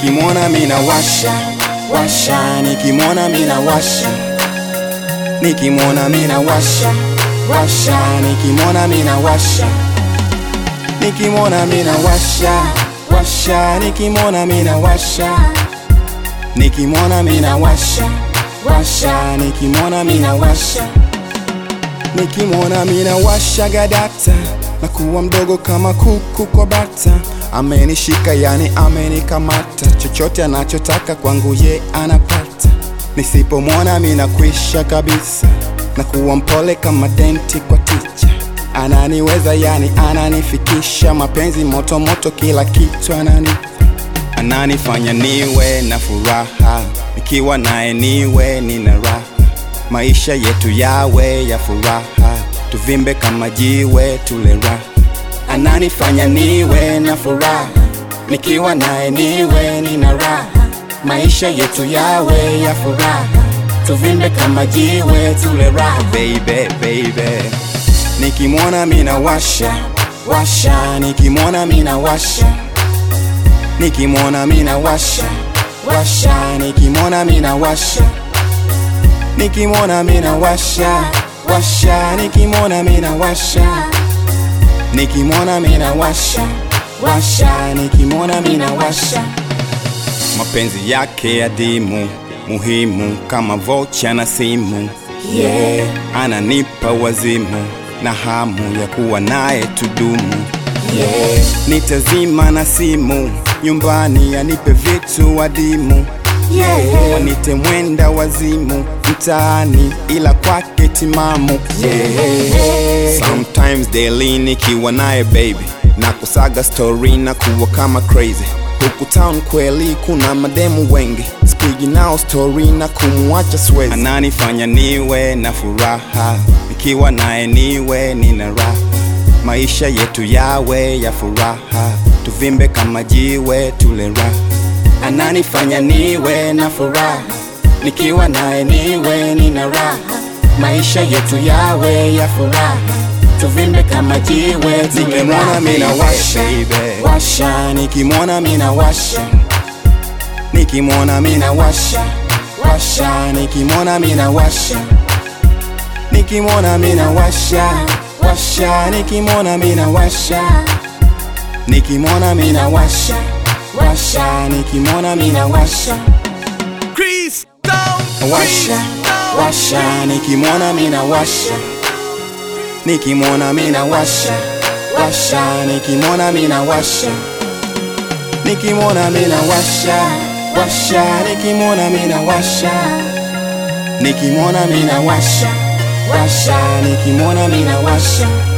nikimwona mina washa washa, nikimwona mina washa, nikimwona mina washa washa, nikimwona mina washa, nikimwona mina washa washa, nikimwona mina washa, nikimwona mina washa washa, nikimwona mina washa, nikimwona mina washa gadata na kuwa mdogo kama kuku kwa bata, amenishika yani amenikamata, chochote anachotaka kwangu ye anapata, nisipomwona mina kwisha kabisa, na kuwa mpole kama denti kwa ticha, ananiweza yani ananifikisha, mapenzi moto moto, kila kitu ananipa ananifanya niwe na furaha, nikiwa naye niwe nina raha, maisha yetu yawe ya furaha, tuvimbe kama jiwe tule raha. Ananifanya niwe na furaha, nikiwa naye niwe nina raha, maisha yetu yawe ya furaha, tuvimbe kama jiwe tule raha. Baby, baby, nikimwona mina washa washa, nikimwona mina washa nikimwona mina washa washa, nikimwona mina washa, nikimwona mina washa washa, nikimwona mina washa, nikimwona mina washa washa, nikimwona mina washa. Mapenzi yake adimu muhimu kama vocha na simu, yeah, ananipa wazimu na hamu ya kuwa naye tudumu, yeah, nitazima na simu nyumbani anipe vitu adimu yeah. Wanite mwenda wazimu mtaani, ila kwake timamu yeah. Sometimes daily nikiwa naye baby na kusaga story na kuwa kama crazy huku town kweli kuna mademu wengi, spigi nao story na kumwacha swezi. Ananifanya niwe na furaha, nikiwa naye niwe nina raha, maisha yetu yawe ya furaha tuvimbe kama jiwe tule raha. Ananifanya niwe na furaha, nikiwa naye niwe nina raha, maisha yetu yawe ya furaha, tuvimbe kama jiwe tule raha. mina washa washa, nikimwona mina washa, nikimwona mina washa washa, nikimwona mina washa, nikimwona mina washa washa, nikimwona mina washa nikimwona mina washa washa, nikimwona mina washa Chris Down, washa washa, nikimwona mina washa, nikimwona mina washa washa, nikimwona mina washa, nikimwona mina washa washa, nikimwona mina washa, nikimwona mina washa washa, nikimwona mina washa